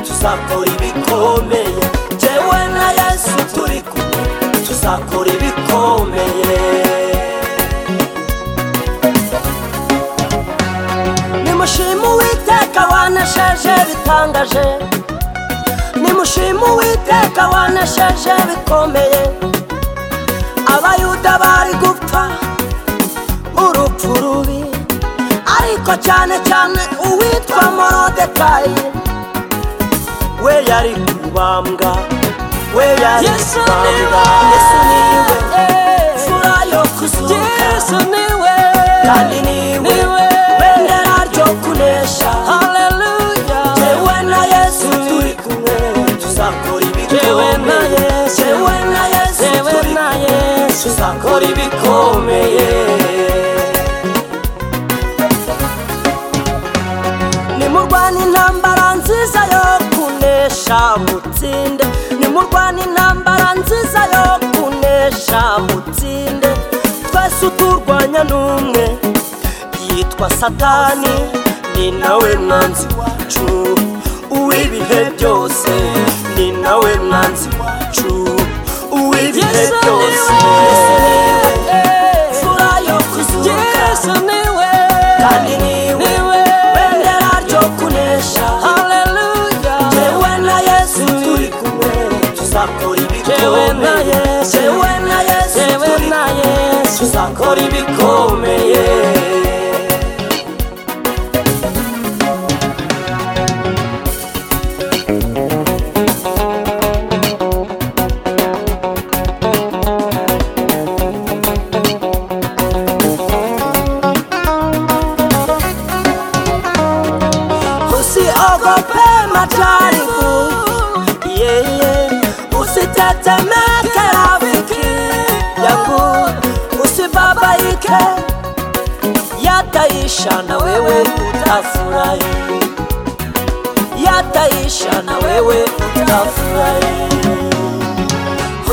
tuzakora ibikomeye jyewe na yesu turi kumwe tuzakora ibikomeye nimushima uwiteka wanesheje bitangaje nimushima uwiteka wanesheje bikomeye abayuda bari gupfa urupfu rubi ariko cyane cyane uwitwa morodekayi we yari kubambwa we yari Yesu kubambwa niwe. yesu niwe Eh. mfura yo kuzuka Yesu niwe kandi niwe niwe. bendera ryo kunesha Haleluya jewe na yesu turi kumwe tuzakora Jewe na ibikomeye Yesu. jewe na yesu Yewe turi na kumwe Yesu tuzakora ibikomeye nimurwana intambara nziza yo kunesha mutsinde nimurwana intambara nziza yo kunesha mutsinde twese uturwanya n'umwe yitwa satani ni nawe mwanzi wacu uw'ibihe byose ni nawe mwanzi wacu uw'ibihe Yesu byose niwe Eh. imfura yo kuzuka Yesu niwe kandi niwe Niwe. bendera ryo kunesha Haleluya jewe na yesu turi kumwe tuzakora Jewe na ibikomeye Yesu. jewe na yesu Yewe turi na Yesu tuzakora ibikomeye usiogope majaribu yeye usitetemeke rafiki yangu usibabaike yataisha na wewe utafurahi yataisha na wewe utafurahi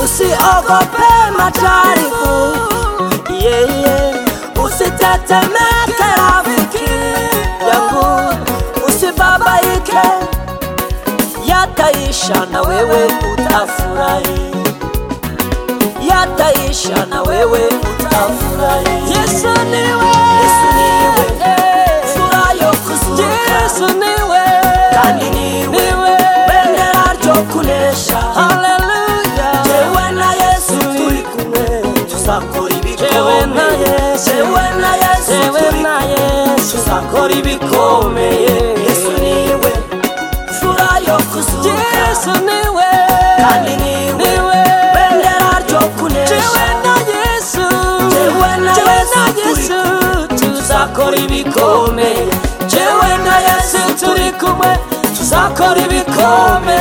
usiogope majaribu yeye usitetemeke rafiki yangu usibabaike yataisha na wewe utafurahi yataisha na wewe utafurahi Yesu niwe yesu niwe Eh. fura yo kuzuka Yesu niwe kandi niwe niwe bendera ryo kunesha Haleluya jewe na yesu turi kumwe tuzakora Jewe na ibikomeye Yesu. jewe na yesu Yewe turi na Yesu tuzakora ibikomeye yesu niwe fura yo kuzuka Yesu niwe kandi niwe niwe bendera ryo kunesha Jewe na Yesu Jewe na Jewe Yesu na turi Yesu tuzakora ibikomeye jewe na yesu turi kumwe tuzakora ibikomeye